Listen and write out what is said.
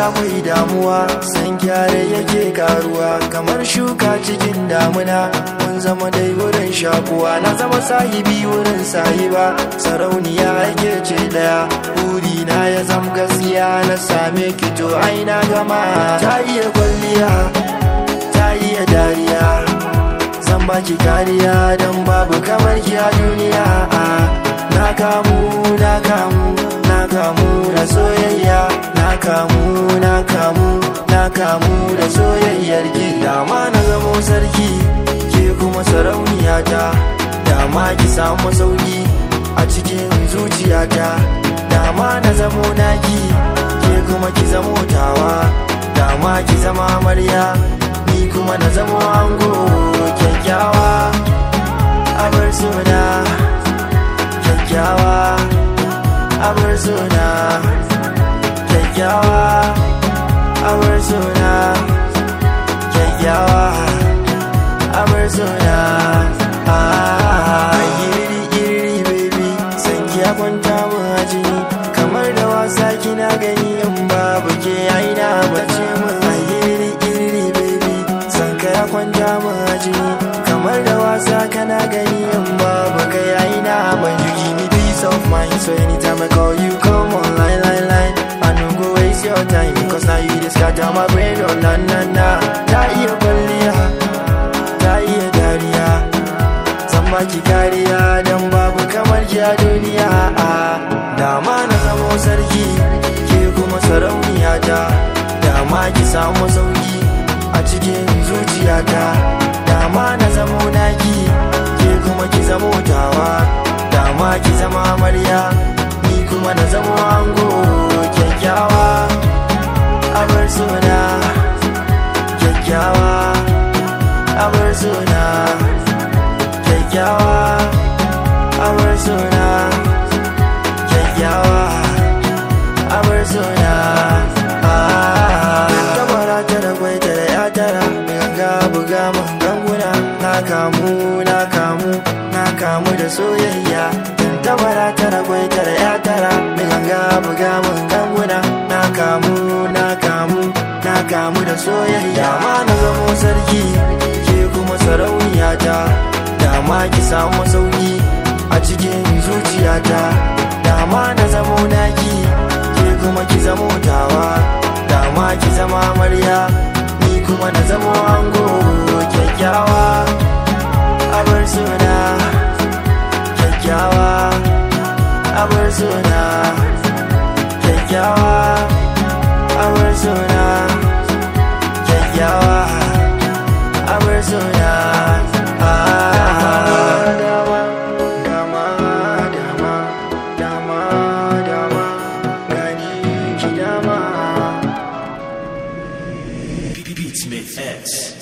mai damuwa san gyare yake karuwa kamar shuka cikin damuna mun zama dai wurin shakuwa na zama sahibi wurin sahiba sarauniya ake ce daya buri na ya zam gaskiya na same ki to ai na gama ta iya kwalliya ta iya dariya zan baki kariya don babu kamar ki a duniya na kamu na kamu na kamu da soyayya na kamu na kamu na kamu da soyayyar ki dama na zamo sarki ke kuma sarauniya ta dama ki samu sauki a cikin zuciyata dama na zamo naki ke kuma ki zamo tawa dama ki zama amarya ni kuma na zamo ango kyakkyawa abar suna kyakkyawa abar suna kyakkyawa abar suna kyakkyawa abar suna iri iri baby san ya kwanta mun a jini kamar da wasa kina gani in babu ke aina bace mun iri iri baby san ka ya kwanta mun a jini kamar da wasa kana gani in babu kai aina ban you give me peace of mind so anytime I call you come on line line line I no go waste your time because now you just got my brain oh na na na ta iya kwalliya ta iya dariya zan baki kariya don babu kamar ki a duniya dama na zamo sarki ke kuma sarauniya ta dama ki samu sauki a cikin zuciyata dama na zamo naki ke kuma ki zamo tawa dama ki zama amarya ni kuma na zamo ango kyakkyawa abar suna kyakkyawa abar suna kyakkyawa abar suna kyakkyawa abar suna tabara ta da kwai ta da ya tara ganga buga mun ganguna na kamu na kamu na kamu da soyayya tabara ta da kwai ta da ya tara ganga buga mun ganguna na kamu na kamu na kamu da soyayya ma na zamo sarki ke kuma sarauniya ta dama ki samu sauki a cikin zuciyata dama na zamo naki ke kuma ki zamo tawa dama ki zama amarya ni kuma na zamo ango kyakkyawa abar suna kyakkyawa abar suna kyakkyawa abar suna kyakkyawa abar suna dama dama dama dama dama gani ki dama Beatsmith X.